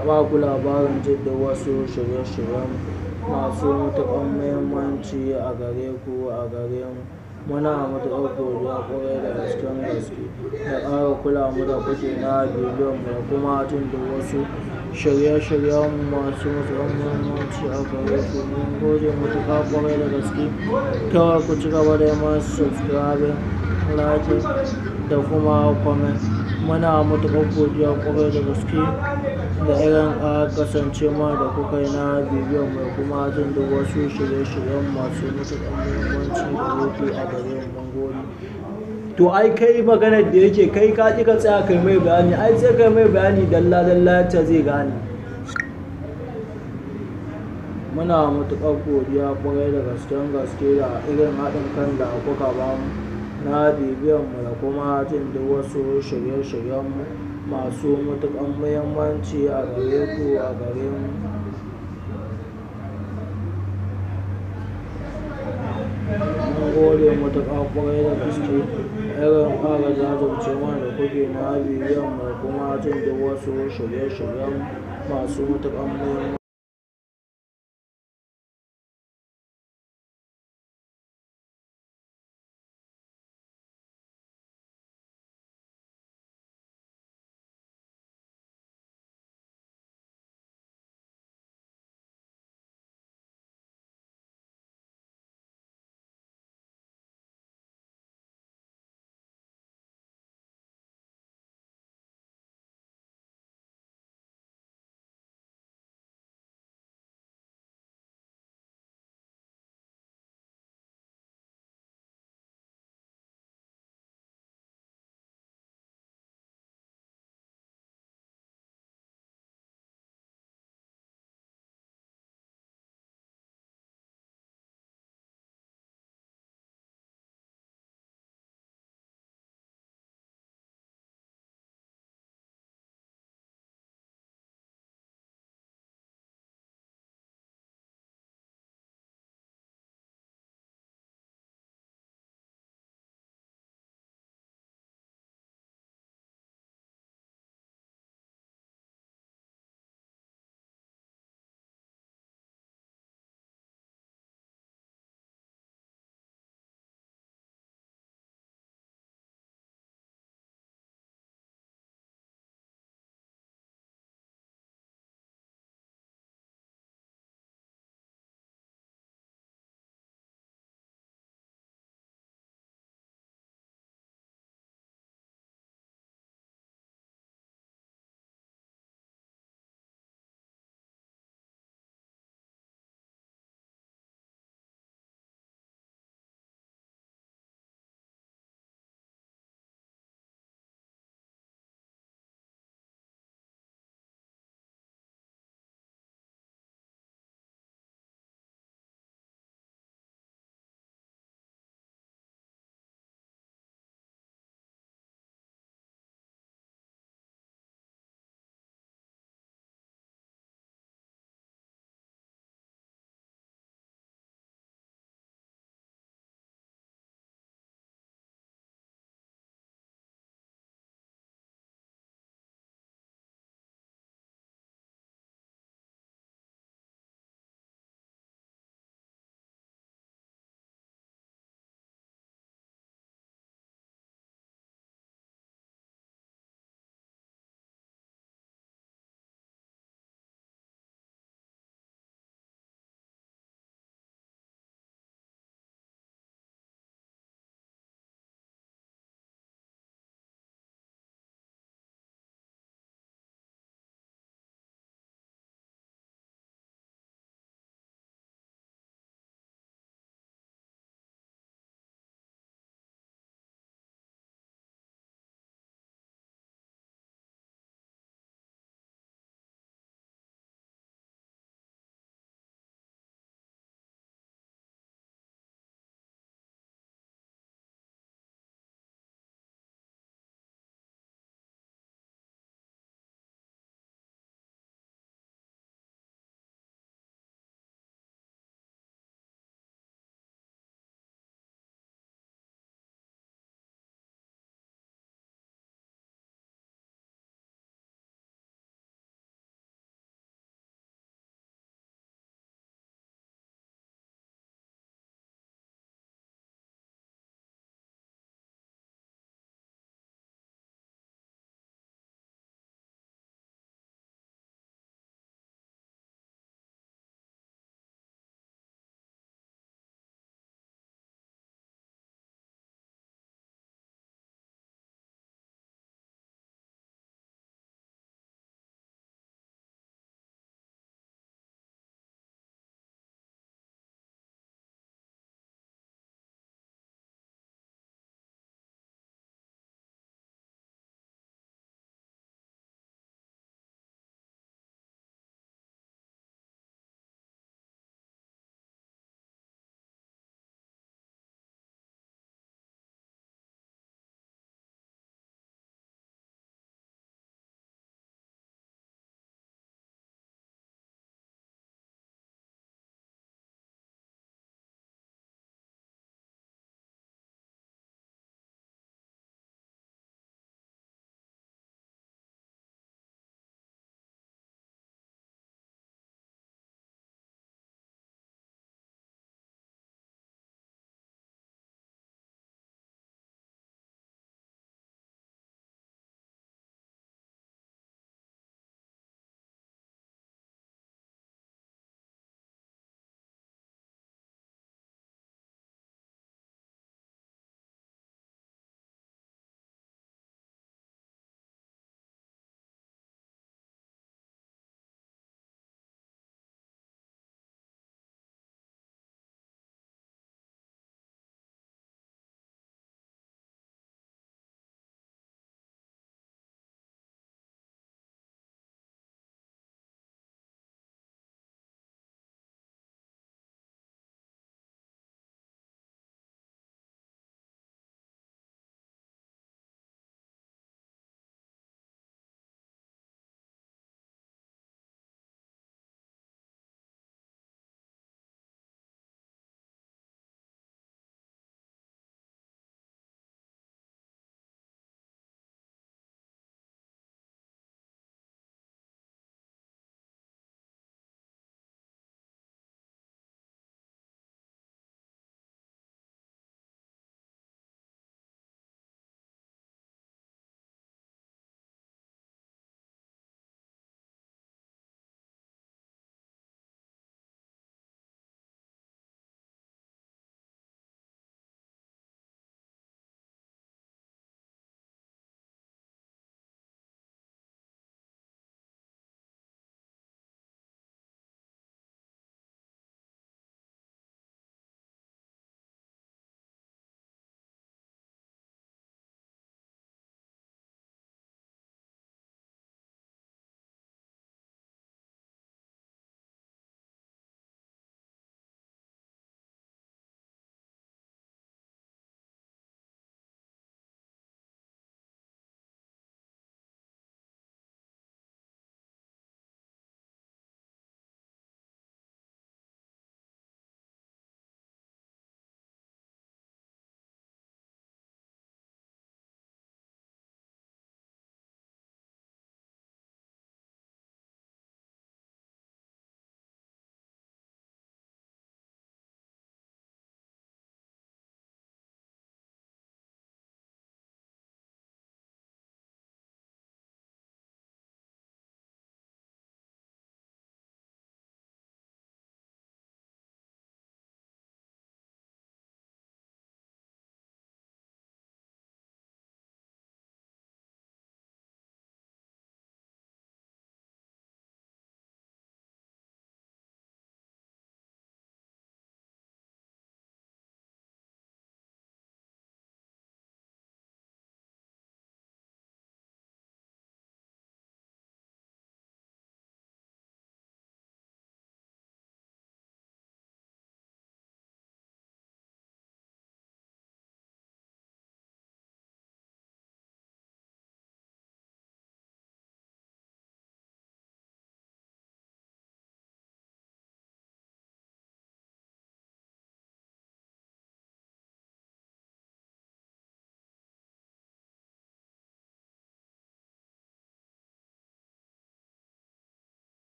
ba ku labarin jin wasu shirye-shiryen masu matuƙar muhimmanci a gare ku a gare mu. Muna matuƙar godiya ƙwarai da gasken gaske da ƙara kula mu da kuke na bibiyan mu da kuma jin duk wasu shirye-shiryen masu matuƙar muhimmanci a gare ku. Mun gode matuƙa ƙwarai da gaske. Kawai ku ci gaba da yi mana subscribing, liking da kuma comment. Muna matuƙar godiya ƙwarai da gaske da irin ƙara kasancewa da kuka yi na bibiyan mu da kuma jin duk wasu shirye-shiryen masu matuƙar muhimmanci gare ku a gare mu. Mun gode. To ai kai maganar da yake kai ka ƙi ka tsaya kai mai bayani ai sai kai mai bayani dalla dalla yacce zai gane. Muna matuƙar godiya ƙwarai da gasken gaske da irin haɗin kan da kuka ba mu na bibiyan mu da kuma jin duk wasu shirye-shiryen mu masu matuƙar muhimmanci a gare ku a gare mu. Mun gode matuƙa ƙwarai da gaske irin ƙara jajircewa da kuke na bibiyan mu da kuma jin duk wasu shirye-shiryen masu matuƙar muhimmanci.